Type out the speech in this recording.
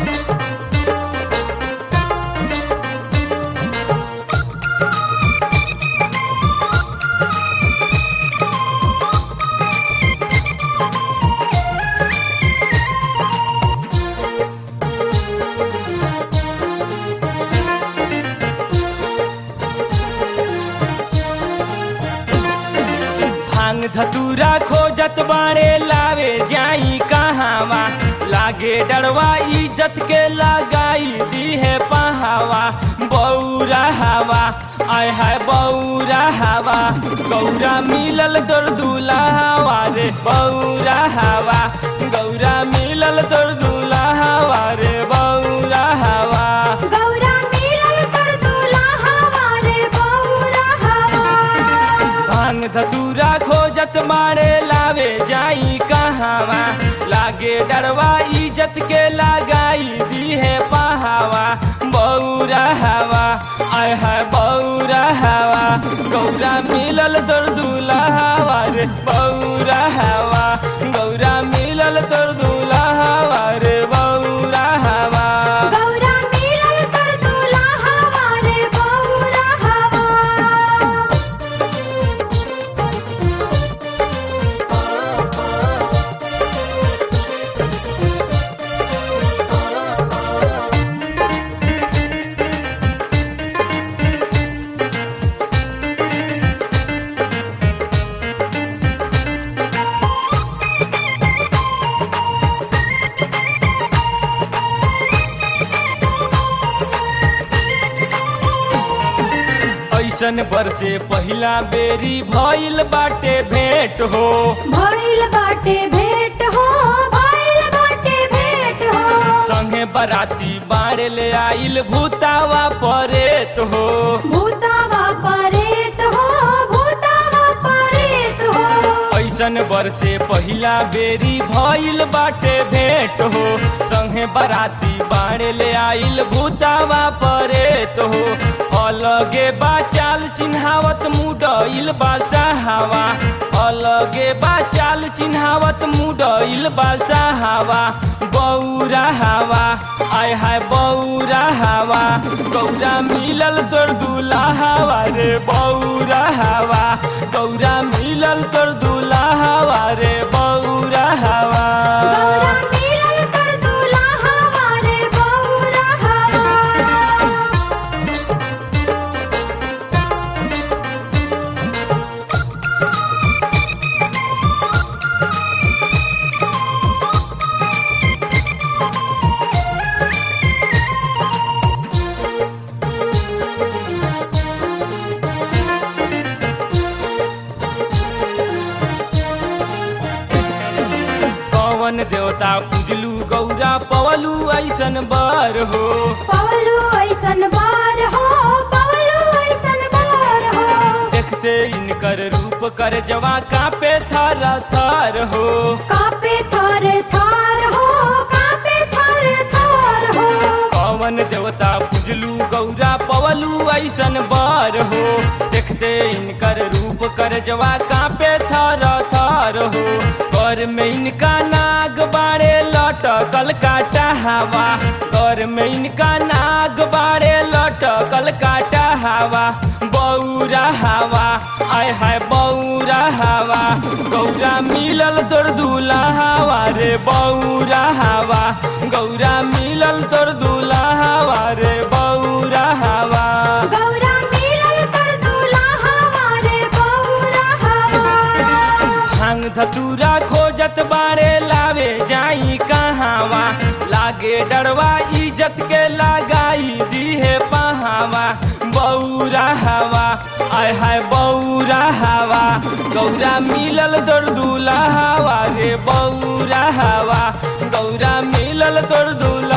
भांग धतूरा खोजत बाड़े लावे जाई कहावा लागे डरवा इज्जत के लगाई दी है पहावा बौरा हवा आय हाय बौरा हवा गौरा मिलल तोर दूल्हा हवा रे बौरा हवा गौरा मिलल तोर दूल्हा हवा रे बौरा हवा गौरा मिलल कर दूल्हा हमारे बौरा हवा भांग धतूरा खोजत मारे लावे जाई कहावा लागे डरवा इज्जत के लगाई दी है पहावा बौरा हवा आय हाय बौरा हवा गौरा मिलल तोर दूल्हा हवा रे बौरा हवा गौरा मिलल तोर दूल्हा हवा रे बौरा हवा गौरा मिलल कर दूल्हा हमारे बौरा हवा ऐसन बरसे पहिला बेरी भइल बाटे भेंट हो भइल बाटे भेंट हो भइल बाटे भेंट हो संगे बराती बाड़े ले आइल भूतावा परेत हो भूतावा परेत हो भूतावा परेत हो ऐसन बरसे पहिला बेरी भइल बाटे भेंट हो संगे बराती बाड़े ले आइल भूतावा परेत हो अलगे बा चाल चिन्हावत मुडइल बा सहावा अलगे बा चाल चिन्हावत मुडइल बा सहावा बौरा हवा आय हाय बौरा हवा गौरा मिलल तोर दूल्हा हवा रे बौरा हवा गौरा मिलल तोर दूल्हा हवा रे बौरा हवा गौरा मिलल कर दूल्हा हमारे बौरा हवा पवन देवता पूजलू गौरा पवलू ऐसन बर हो पवलू ऐसन बार हो पवलू ऐसन बार हो देखते इनकर रूप कर जवा कापे थर थर हो कापे थार थार हो कापे थार थार हो पवन देवता पूजलू गौरा पवलू ऐसन बर हो देखते इनकर रूप कर जवा कापे थर थर हो कर में इनका नाग बाड़े लटकल काटा हवा कर में इनका नाग बाड़े लटकल काटा हवा बौरा हवा आय हाय बौरा हवा गौरा मिलल तोर दूल्हा हवा रे बौरा हवा गौरा मिलल तोर दूल्हा हवा रे बौरा हवा गौरा मिलल कर दूल्हा हमारे बौरा हवा भांग धतूरा खोजत बाड़े लावे जाई कहावा लागे डरवा इज्जत के लगाई दी है पहावा बौरा हवा आय हाय बौरा हवा गौरा मिलल तोर दूल्हा हवा रे बौरा हवा गौरा मिलल तोर दूल्हा